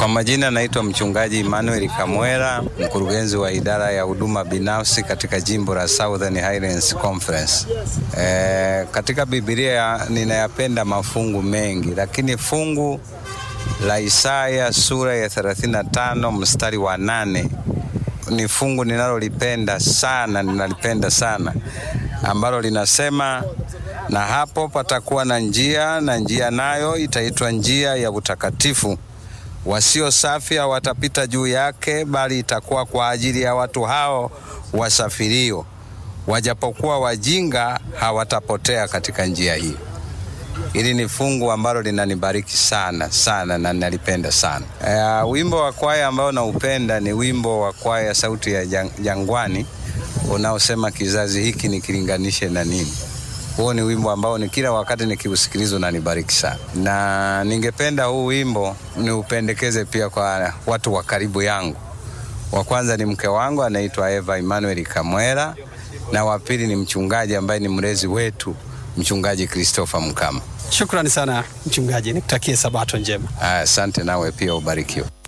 Kwa majina naitwa mchungaji Emmanuel Kamwera, mkurugenzi wa idara ya huduma binafsi katika jimbo la Southern Highlands Conference. E, katika Biblia ninayapenda mafungu mengi, lakini fungu la Isaya sura ya 35 mstari wa nane ni fungu ninalolipenda sana, ninalipenda sana ambalo linasema na hapo patakuwa na njia, na njia nayo itaitwa njia ya utakatifu. Wasio safi hawatapita juu yake, bali itakuwa kwa ajili ya watu hao wasafirio. Wajapokuwa wajinga, hawatapotea katika njia hii. Hili ni fungu ambalo linanibariki sana sana na ninalipenda sana. Uh, wimbo wa kwaya ambao naupenda ni wimbo wa kwaya Sauti ya Jangwani unaosema kizazi hiki nikilinganishe na nini. Huo ni wimbo ambao ni kila wakati nikiusikiliza unanibariki sana, na ningependa huu wimbo niupendekeze pia kwa watu wa karibu yangu. Wa kwanza ni mke wangu anaitwa Eva Emmanuel Kamwera, na wa pili ni mchungaji ambaye ni mlezi wetu, mchungaji Christopher Mkama. Shukrani sana mchungaji, nikutakie sabato njema. Asante, nawe pia ubarikiwe.